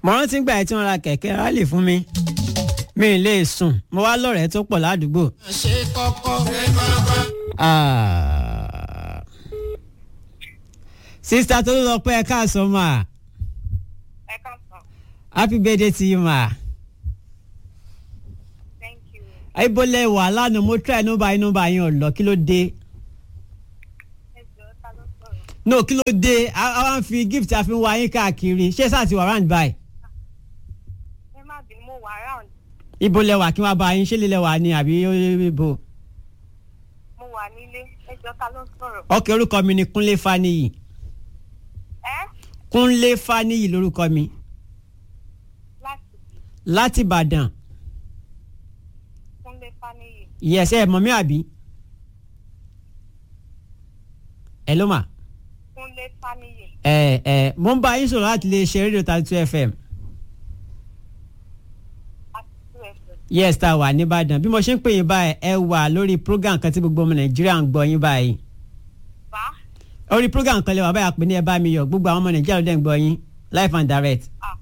mo rántí gbà tí wọ́n ra kẹ̀kẹ́ rálì fún mi mi ì lè sùn mo wá lọ́rẹ̀ẹ́ tó pọ̀ ládùúgbò. ṣe kọ́kọ́. Ah. sista tó lọ pé ẹ káàsán mà ẹ káàsán happy birthday to you ma. thank you ibolẹ̀ wà lánàá mo try nọ́mbà yín nọ́mbà yín ọ̀lọ́ kí ló dé. ẹ jọ ta ló sọ̀rọ̀ no kí ló dé a a wá ń fi gift a fi ń wá yín káàkiri ṣé sáà ti wà round by. ẹ má bínú mo wà round ibolẹ̀ wà kí wọ́n bá yín ṣé lílẹ̀ wà ní àbí ibo. mo wà nílé ẹ jọ ta ló sọ̀rọ̀ ọkẹ́ orúkọ mi ni kúnlé faniyi ẹ kúnlé faniyi lórúkọ mi láti láti ìbàdàn kúnlé fáníyì yẹsẹ ẹ mọ̀ mí àbí. ẹ ló mà. kúnlé fáníyì ẹ ẹ mo ń bá yín sọ̀rọ̀ láti lè ṣe rédíò thirty two fm àti two ẹsẹ̀ yes tá a wà nìbàdàn bí mo ṣe ń pè yín báyìí ẹ wà lórí program kan tí gbogbo ọmọ nàìjíríà ń gbọ́ yín báyìí bá orí program kan lè wà báyìí àpè ní ẹ bá mi yọ gbogbo àwọn ọmọ nàìjíríà ló dẹ̀ ń gbọ́ yín live and direct. ah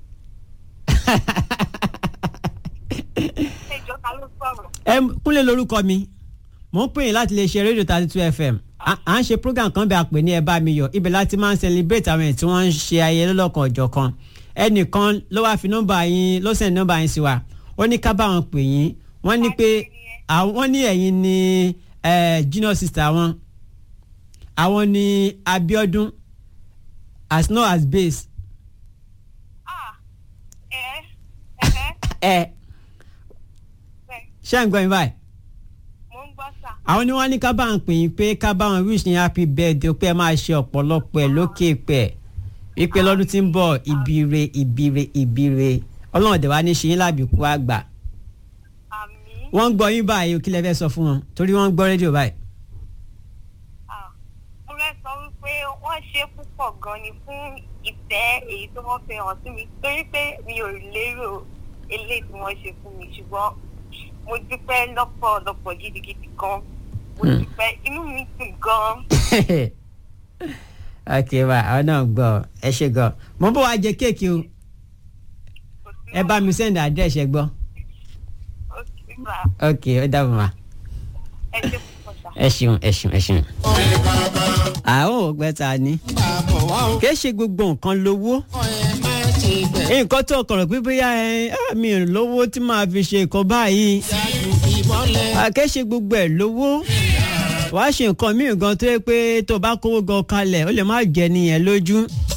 ẹ jọ ta ló sọ̀rọ̀ ẹ kúnlẹ̀ lórúkọ mi mo ń pè yín láti lè ṣe rédíò thirty two fm à à ń ṣe program kan bẹ́ẹ̀ àpè ní ẹ bá mi yọ ibẹ̀ láti máa ń celebrate àwọn èèyàn tí wọ́n ń ṣe ayẹyẹ lọ́lọ́kan ọ̀jọ̀ kan ẹnìkan ló wáá fi nọ́mbà yín ló send nọ́mbà yín sí wa ó ní ká bá wọn pè yín wọ́n ní pé àwọn ní ẹ̀yin ní eh, junior sister wọn àwọn ní Abiodun as no as base ah ẹ ẹ ẹ ẹ ṣé ń gbọ́ yín báyìí mo ń gbọ́ sà àwọn ni wọ́n ní ká bá wọn pè yín pé ká bá wọn wish ní happy birthday pé ẹ máa ṣe ọ̀pọ̀lọpọ̀ ẹ̀ lókè pẹ̀ wípé lọ́dún tí ń bọ̀ ibire ibire ibire ọlọ́run dẹ̀ wá ní ṣe yín lábìkú àgbà àmì wọ́n ń gbọ́ yín báyìí kí lẹ fẹ́ sọ fún wọn torí wọ́n ń gbọ́ rédíò báyìí. ah mo fẹ́ sọ wípé wọ́n ṣe púpọ̀ gan ni fún ìfẹ́ èyí tó wọ́n fi hàn sí mi torí pé mi ò lérò eléyìí tí wọ́n ṣe fún mi ṣùgbọ́n mo dúpẹ́ lọ́pọ̀lọpọ̀ gidigidi gan mo dúpẹ́ inú mi dùn gan ok wa àwọn náà gbọ́ ẹ ṣe gan mo bọ̀ wá jẹ kéèkì o kò sí ẹ bá mi send address ẹ gbọ́ òkè bá ok ó dàbọ̀ ma ẹ ṣe púpọ̀ sà. ẹ ṣeun ẹ ṣeun ẹ ṣeun. àwọn ògbẹ́ ta ni bàbọ̀ wá o. kì í ṣe gbogbo nǹkan lówó kọ́ ẹ má ṣe bẹ̀. nǹkan tó kọ̀rọ̀ pé bóyá ẹ á, mi ò lówó tí màá fi ṣe nǹkan báyìí yájú ìmọ̀lẹ̀. àkẹ́ṣe gbogbo ẹ̀ lówó wàá ṣe nǹkan míì gan tó yẹ pé tó bá kówó gan kalẹ̀ ó lè má jẹ nìyẹn lójú